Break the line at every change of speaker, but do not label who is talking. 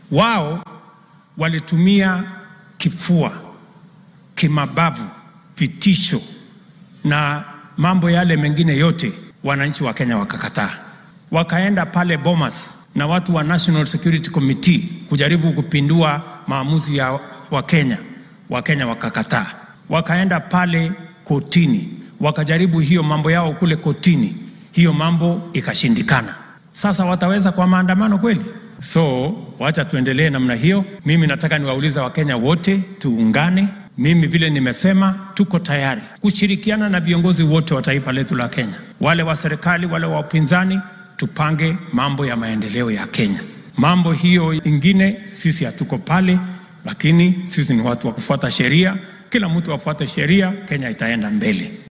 Wao walitumia kifua, kimabavu, vitisho na mambo yale mengine yote, wananchi wa Kenya wakakataa. Wakaenda pale Bomas na watu wa National Security Committee kujaribu kupindua maamuzi ya Wakenya, Wakenya wakakataa. Wakaenda pale kotini, wakajaribu hiyo mambo yao kule kotini, hiyo mambo ikashindikana. Sasa wataweza kwa maandamano kweli? So wacha tuendelee namna hiyo. Mimi nataka niwauliza Wakenya wote tuungane. Mimi vile nimesema, tuko tayari kushirikiana na viongozi wote wa taifa letu la Kenya, wale wa serikali, wale wa upinzani, tupange mambo ya maendeleo ya Kenya. Mambo hiyo ingine sisi hatuko pale, lakini sisi ni watu wa kufuata sheria. Kila mtu afuate sheria, Kenya itaenda mbele.